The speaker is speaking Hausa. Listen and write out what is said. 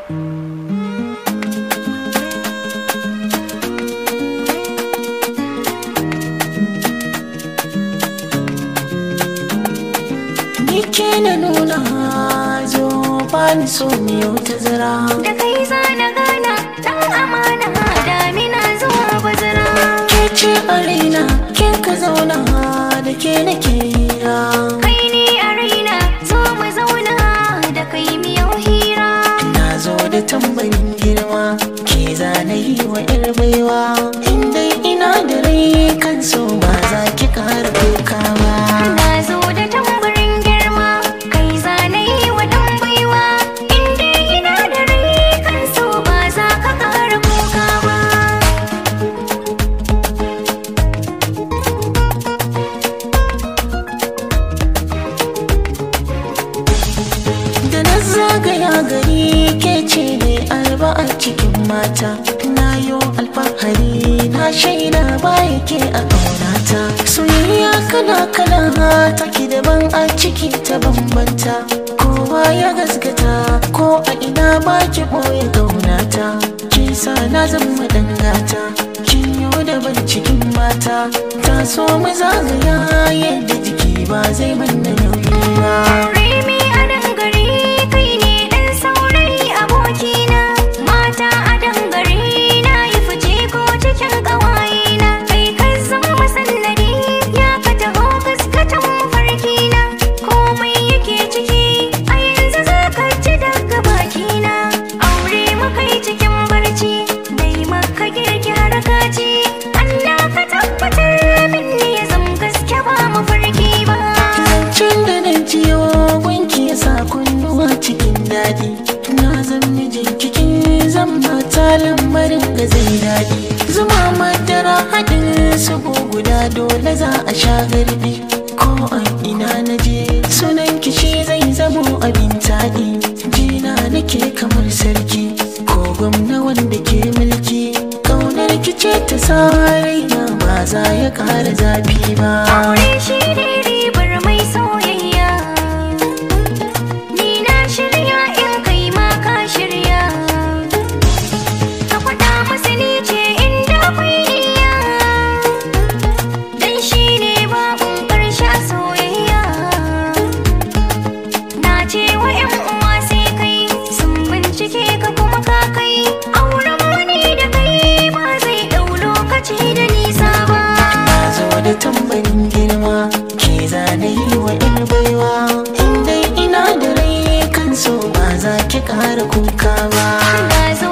Ni ke na nuna zo bani so miyo ta zira da kai za na gana dan amana damina zuwa bazara Ke ce a raina kin ka zauna da ke nake hira kai ne a raina zo mu zauna da kai miyau hira Na zo da tambayin girma ke zana yi wa yar baiwa In dai ina da rai kan so ba za ki kara kuka ba na zo da tambarin girma kai za na yi wa dan baiwa inda ina da rai kan so ba za ka kara kuka ba Da na zagaya gari ke ce ne alba a cikin mata Na yo alfahari na shaida baya ke a ƙaunata Soyayya kala kala take daban a ciki ta bambanta Kowa ya gaskata ko a ina ba ki ɓoye ƙaunata Ke sa na zama dangata Kin yo daban cikin mata Ta so mu zagaya yadda jiki ba zai manna nauyi ba Remi a dangare kai ne ɗan saurayi abokina Mata a dangare na yi fice ko cikin ƙawayena Kai ka zama sannadi ya ka taho gaskatan mafarkina Komai yake ciki a yanzu za ka ci daga bakina Aure makai cikin barci dai maka girki harakaci Allah ka tabbatar min ne ya zama gaske ba mafarki ba Zancen da na jiyo wanki ya sa kunnuwa cikin daɗi Na zan mijin kikin zan mata lamarin ga zai daɗi Zuma madara haɗin su guda dole za a sha garbi Ko a ina na je sunan kishi zai zamo abin taɗi Jina nake kamar sarki ko gwamna wanda ke mulki Ƙaunar kice ta sa raina ba za ya ƙara zafi ba Aure shi ne ribar mai soyayya Ni na shirya in kai ma ka shirya Ka faɗa masa ni ce inda akwai niyya Dan shi ne babun ƙarshe soyayya Na ce wa 'yan uwa sai kai sun bincike ka kuma ka kai Auren wani da kai ba zai ɗau lokaci da nisa ba Na zo da tambarin girma ke zane yi wa in baiwa in dai ina da rai kan so ba za ki ƙara kuka ba Na zo